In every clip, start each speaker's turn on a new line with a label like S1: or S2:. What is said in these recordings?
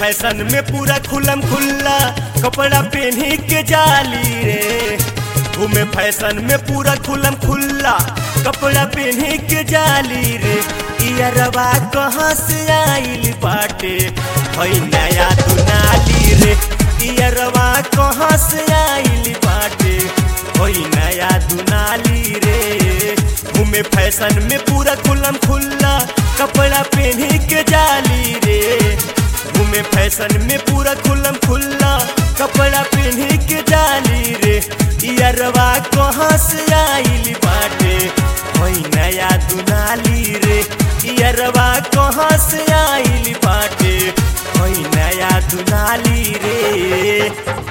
S1: fashion में पूरा खुलम खुल्ला कपड़ा पहनी के जाली रे घूमे फैशन में पूरा खुलम खुल्ला कपड़ा पहनी के जाली रे इयरवा कहाँ से आइल बाटे हई नया दुनाली रे इयरवा कहाँ से आइल बाटे हई नया दुनाली रे घूमे फैशन में पूरा खुलम खुल्ला कपड़ा पहनी के जाली रे घूमे फैशन में पूरा खुलम खुल्ला कपड़ा पहनी के जाली रे इयरवा कहाँ से आइल बाटे हई नया दुनाली रे इयरवा कहाँ से आइल बाटे हई नया दुनाली रे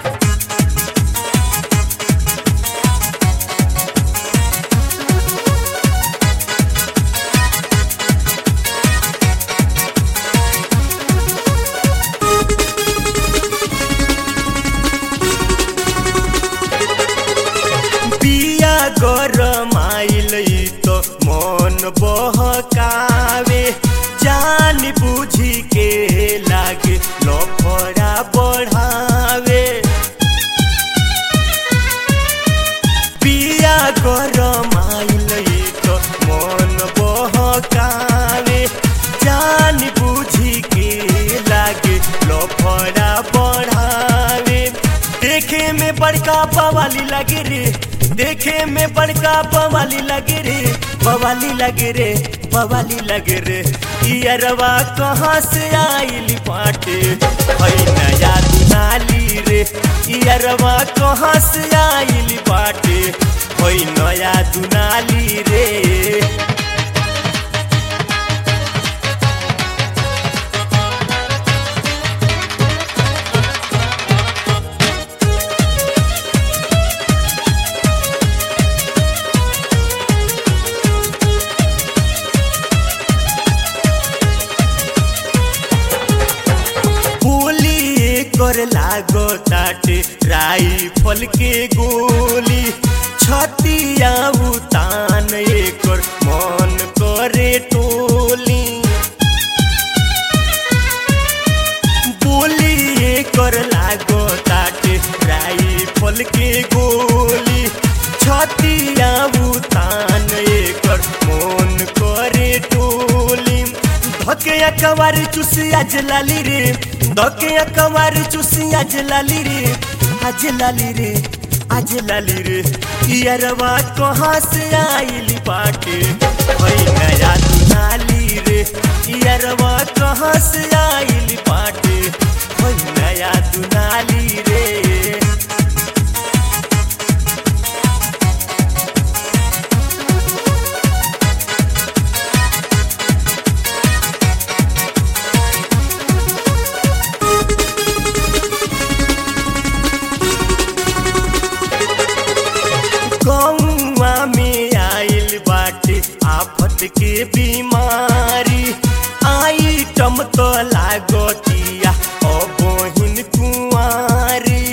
S1: पिया गरमाइल तो मन बहकावे जान बुझी के लागे लफड़ा बढ़ावे पिया गरमाइल तो मन बहकावे जान बुझी के लागे लफड़ा बढ़ावे देखे में बड़का बवाली लगे रे देखे में बड़का बवाली लगे रे बवाली लगे रे बवाली लगे रे इयरवा कहाँ से आइल पाटे हई नया दुनाली रे इयरवा कहाँ से आइल पाटे हई नया दुनाली रे गोली कर लागो ताटे राइफल के गोली छतिया उतान एकर मन करे टोली बोली कर लागो ताटे राइफल के गोली छतिया उतान एकर मन करे टोली धके कवार चुसी आज लाली रे धके कवार चुसी आज लाली रे आज लाली रे आज लाली रे इयरवा कहाँ से आइल बाटे हई नया दुनाली रे इयरवा कहाँ से आइल बाटे हई नया दुनाली रे गौआ में आइल बाटे आफत के बीमारी आइटम तो लागतिया ओ बहिन कुंवारी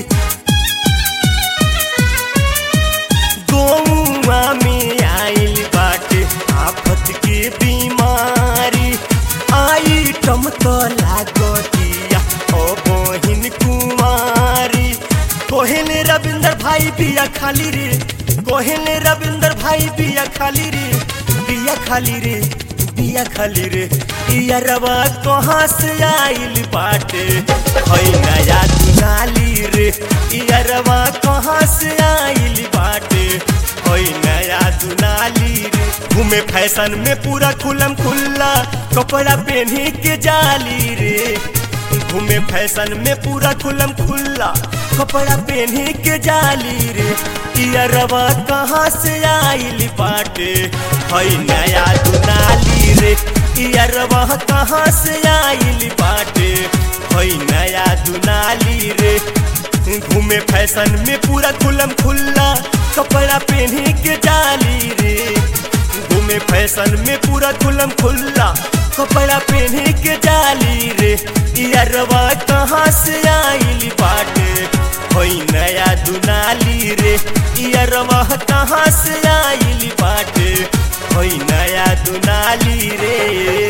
S1: गौआ में आइल बाटे आफत के बीमारी आइटम तो लागतिया ओ बहिन कुंवारी कोहेले रविंदर भाई बिया खाली रे कोहेले रविंदर भाई बिया खाली रे बिया खाली रे बिया खाली रे इया रवा कहाँ से आइल बाटे हई नया दुनाली रे इया रवा कहाँ से आइल बाटे हई नया दुनाली रे घूमे फैशन में पूरा खुलम खुल्ला कपड़ा पहनी के जाली रे घूमे फैशन में पूरा खुलम खुल्ला कपड़ा पहनी के जाली रे इयरवा कहाँ से आइल बाटे हई नया दुनाली रे इयरवा कहाँ से आइल बाटे हई नया दुनाली रे घूमे फैशन में पूरा खुलम खुल्ला कपड़ा पहनी के जाली रे घूमे फैशन में पूरा खुलम खुल्ला कपड़ा पहनी के जाली रे इयरवा कहाँ से आइल बाटे होई नया दुनाली रे इयरवा कहाँ से आइल बाटे होई नया दुनाली रे